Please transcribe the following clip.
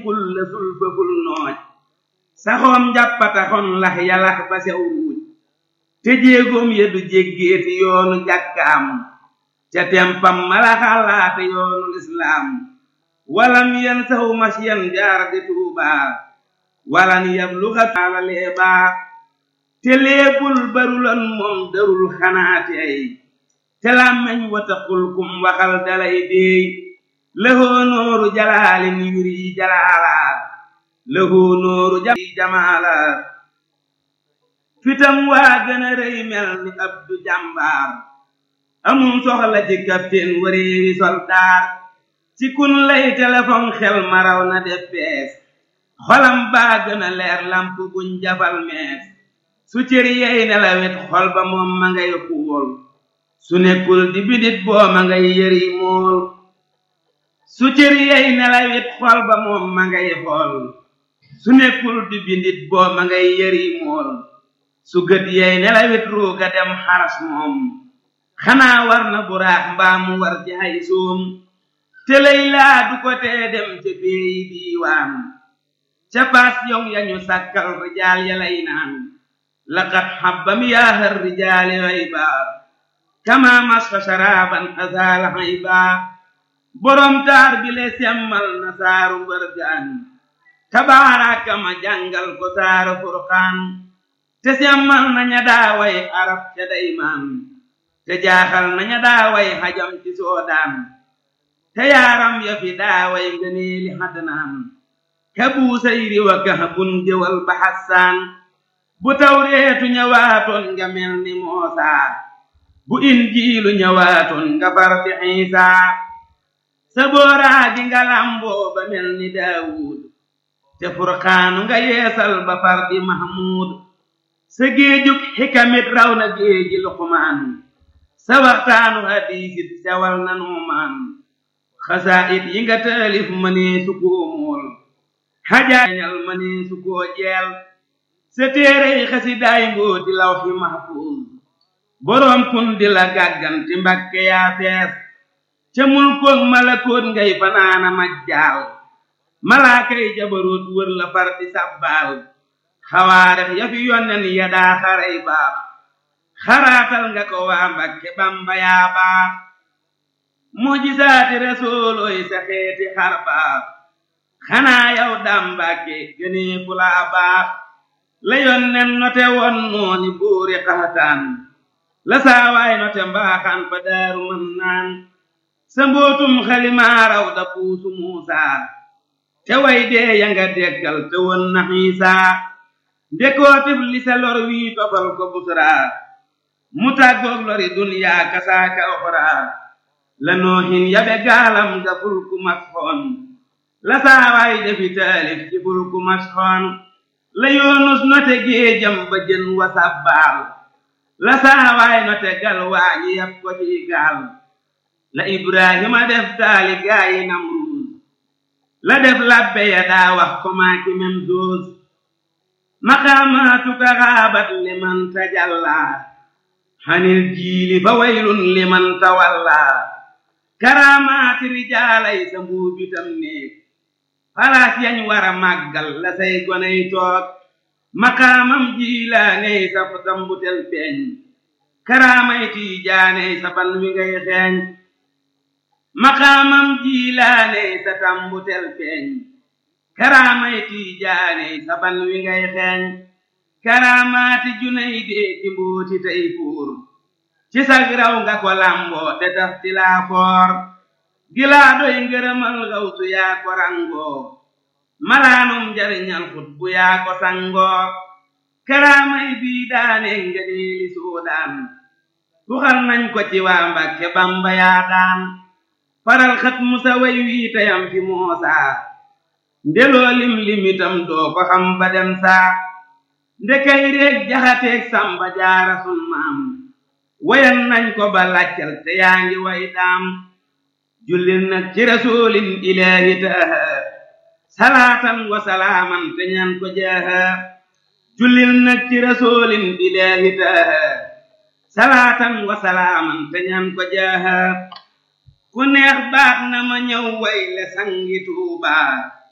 kul la sul fëful nooj saxoom njàppataxon lax yalax ba sew ruuj te jéegoom ya du jéggeeti yoonu jàkkaam ca tempam mala xalaate yoonu lislaam walam yen saxu masyan jaar di tuubaa walan yabluxa taala leebaa te leebul barulan moom darul xanaati ay te làmmeñ wataqul kum waxal dalay déey lëhoo nooru jalaalin yuri jalaala lëhoo nooru jamaala fitam waa gën a rëy mel ni abdu jàmbaar amum soxla ci capitaine wareewi soldaar ci kun lay téléphone xel maraw na def bees xolam baa gën a leer lamp buñ jafal mees su cër yey nelawet xol ba moom ma ngay xuwol su nekkul di bidit boo ma ngay yëri mool su cër yey nelawet xol ba moom ma ngay xool su nekkul di bidit boo ma ngay yëri mool su gët yey nelawet ruuga dem xaras moom xanaa war na buraax mbaa mu war ci ay soom te lay laa du ko tee dem ca péeyi diiwaan ca paas yow yañu sàkkal rijaal ya lay naan laqad xabbam yaahar rijaali hayba kama masfa sharaban azaala hayba borom taar bi le semmal na saaru mbërgaan tabaaraka ma jàngal ko saaru furqaan te semmal naña daaway arab ca daymaan te jaaxal naña daaway xajam ci soodaan te yaaram ya fi daaway ngëneeli xadnaan ka buusayri wa kahbun jëwal ba xassaan bu tawreetu ñëwaatoon nga mel ni moosaa bu injiilu ñëwaatoon nga far di xiisaa sa booraa gi nga lamboo ba mel ni daawuud te furqaanu nga yeesal ba far di mahmuud sa géejug xikamit raw na géeji luqmaan sa waxtaanu hadiisit sewal na nuumaan xasaayit yi nga taalif mënee su koo mool xajaañal mënee su koo jeel sa téerey xasidaay mboo di law fi mahfuuz boroom kun di la gàgganti mbakke yaa fees ca mulkoog malakoot ngay fanaana majjaal malaakay jabaroot wër la far di sàbbaal xawaarex ya fi yonnen ya daa xaray baax xaraatal nga ko waa mbakke bamba yaa baax mujisaati rasuulooy sa xeeti xar baax xanaa yow daam mbàkke gënee fu laa baax la yonnen note won nooni buuri xaxataan la saawaay note mbaaxaan fa daaru mën naan sa mbootum xalimaaraw da puusu muusaa te way dee ya nga deggal te won na xiisaa ndekootif li sa lor wii tofal ko busraa mu tàggoog lori duniyaa kasaaka oxraa la noohin yabe gaalam ga fulku masxoon la saawaay defi taalif ci fulku masxoon la yoonus note géejam ba jën wa sabbaal la saawaay note gal waañi yab ko ci gaal la ibrahima def taali gaayi namruus la def labbe ya daa wax ko maaki mem doos maqaamaatuka xaabat liman tajallaa xanil jiili fa waylun liman tawallaa karaamaati rijaalay sa mbuubitam néeg palaas yañ war a màggal la say goney toog maqaamam jiilaaney sa tambutel feeñ karaamay tiijaaney sa ban wi ngay xeeñ maqaamam jiilaaney sa tambutel feeñ karaamay tiijaaney sa ban wi ngay xeeñ karaamaati junay dee ci mbooti tey fuur ci sag raw nga ko lamboo te taf ti laa foor gilaa doy ngërëmal gawsu yaa ko rangoo malaanum njariñal xut bu yaa ko sangoo karaamay bii daane ngëneeli soodaan tuxal nañ ko ci waa Mbàkke Bamba yaa daan faral xat musa way wii tayam fi moosaa ndeloo lim limitam doo ko xam ba dem saa ndekay réeg jaxateeg samba jaara sun maam wayan nañ ko ba laccal te yaa ngi way daam jullil nag ci rasulin ilaahi taaha salaatan wa salaaman te ñaan ko jaaha jullil nag ci rasulin ilaahi taaha salaatan wa salaaman te ñaan ko jaaha ku neex baax na ma ñëw way le sangi tuubaa